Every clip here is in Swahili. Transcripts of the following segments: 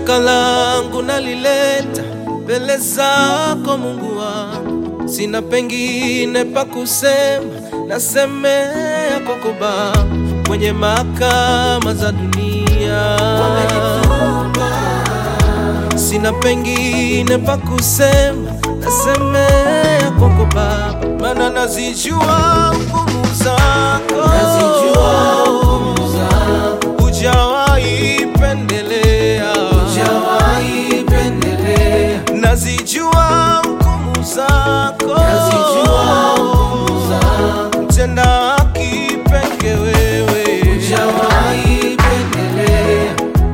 Shtaka langu nalileta mbele zako Mungu wangu, sina pengine pa kusema, nasemea kwako Baba, kwenye mahakama za dunia sina pengine pa kusema, nasemea kwako Baba, maana nazijua hukumu zako, Nazijua hukumu zako. hujawahi pendelea, Hujawahi pendelea, nazijua hukumu zako, nazijua hukumu zako. mtenda haki peke wewe, Hujawahi pendelea,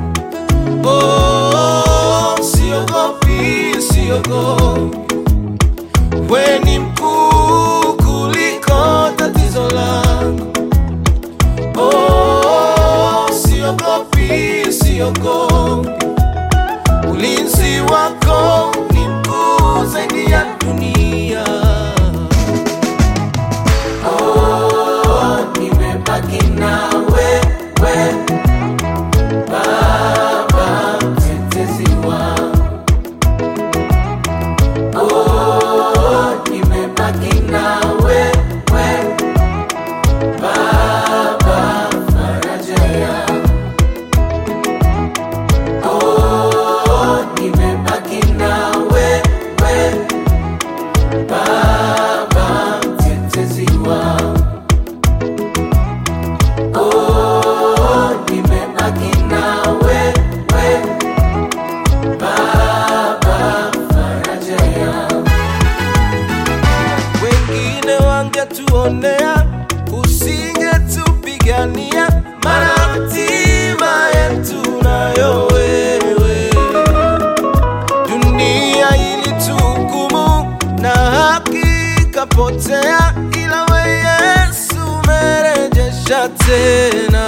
Oh, siogopi, siogopi, we ni mkuu kuliko tatizo langu. Oh, siogopi, siogopi, ulinzi wako ni mkuu zaidi ya dunia. oh, nimebaki na wewe Baba, mtetezi wangu. Oh, nimebaki na wewe Baba, faraja yangu. Oh, nimebaki na wewe Baba, mtetezi wangu. Oh, nimebaki na wewe Baba, faraja yangu. Wengine wangetuonea, usingetupigania, maana hatima yetu nayo wewe. Dunia ilituhukumu na haki ikapotea, ila we Yesu umerejesha tena.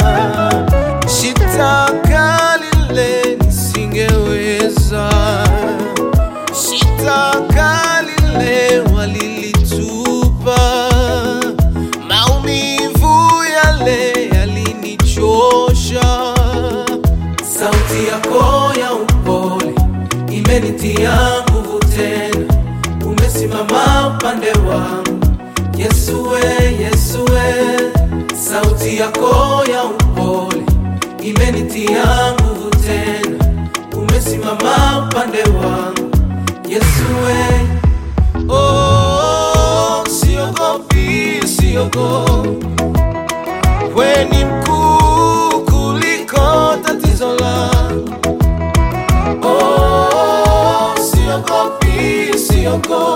Shitaka lile nisingeweza shitaka lile walilitupa, maumivu yale yalinichosha. Sauti yako ya upole imenitia nguvu tena, umesimama upande wangu Yesu we, Yesu we. Sauti yako ya upole imenitia nguvu tena, umesimama upande wangu Yesu we. Oh, siogopi, siogopi, we ni mkuu kuliko tatizo langu. Oh, siogopi, siogopi,